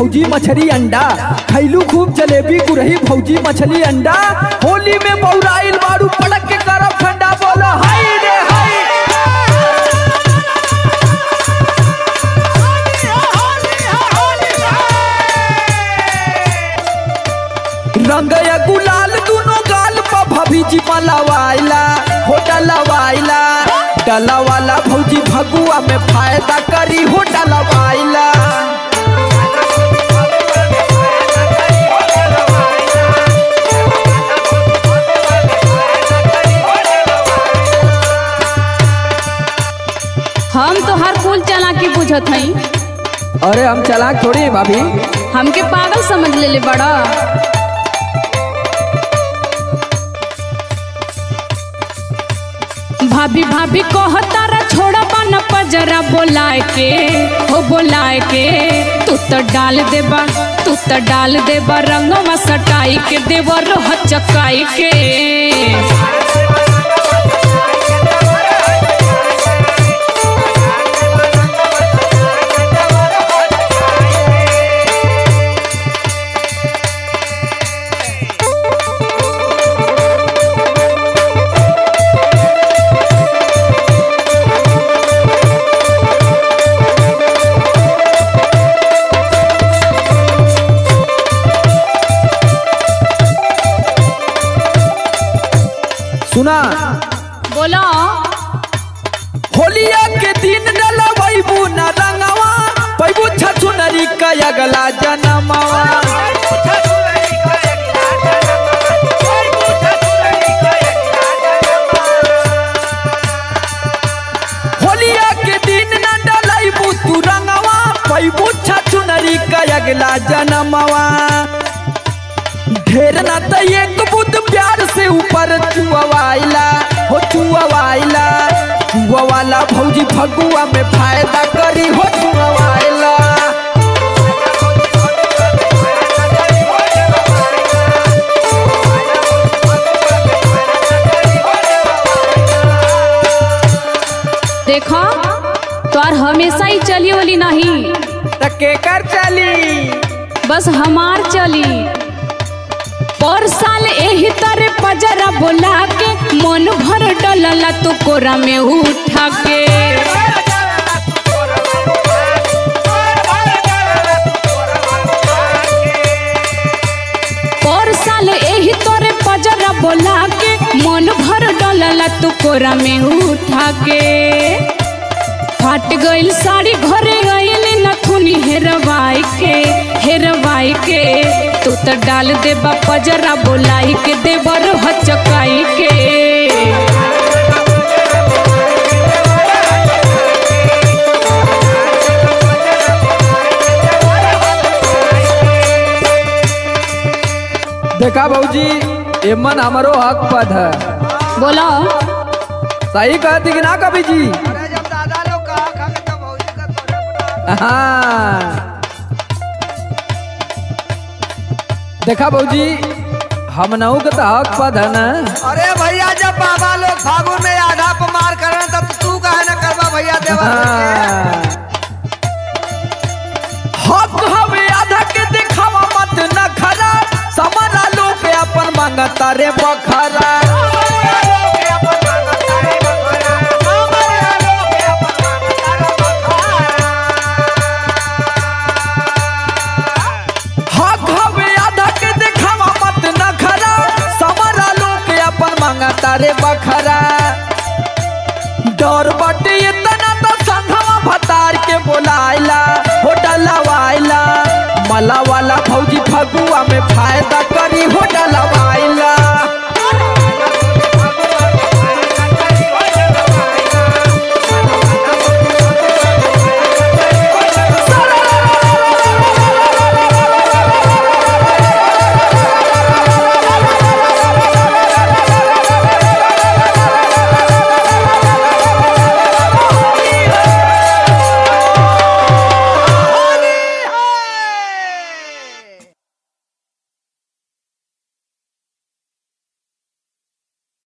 भौजी मछली अंडा खैलू खूब जलेबी गुरही भौजी मछली अंडा होली में बौराइल बारू पड़क के करब ठंडा बोलो हाय रे हाय रंग या गुलाल दुनो गाल पर भभी जी मलवाइला हो डलवाइला डलवाला भौजी भगुआ में फायदा करी हो डलवाइला हम तो हर फूल चालाकी बुझत हई अरे हम चलाक थोड़ी हैं भाभी हमके पागल समझ लेले बड़ा भाभी भाभी कहतारा छोड़ा बन पजरा बोलाए के हो बोलाए के तू तो डाल देबा तू तो डाल देबा रंगवा सटाई के देबा रोह चकाई के सुना बोलो होलिया के दिन डलवैबू न रंगवा पैबू छछुनरी का अगला जनमवा होलिया के दिन न डलैबू तू रंगवा पैबू छछुनरी का अगला जनमवा ढेर ना त एक बुद प्यार से ऊपर चुआवाइला हो चुआवाइला चुआवाला भौजी फगुआ में फायदा करी हो चुआवाइला देखो तोर हमेशा ही चली वाली नहीं त केकर चली बस हमार चली पर साल एही तरह पजरा बोला के मन भर डलला तू कोरा में उठा के पर साल एही तरह पजरा बोला के मन भर डलला तू कोरा में उठा के फाट गइल साड़ी घरे गइल नथुनी हेरवाई के हेरवाई के तू तो डाल देबा पजरा बोलाई के देबर हचकाई के देखा भौजी एमन हमारो हक पद है बोलो सही कहती कि ना कभी जी अरे जब दादा लोग कहा खा के तब भौजी का तोरे पर हाँ देखा भौजी हम नऊ के तो हक पद है ना अरे भैया जब बाबा लोग फागुन में आधा पर मार कर रहे हैं, तब तू कहे न करवा भैया देवा हाँ। हक हवे आधा के देखावा मत न खरा समरा लोग अपन मांगता रे बखरा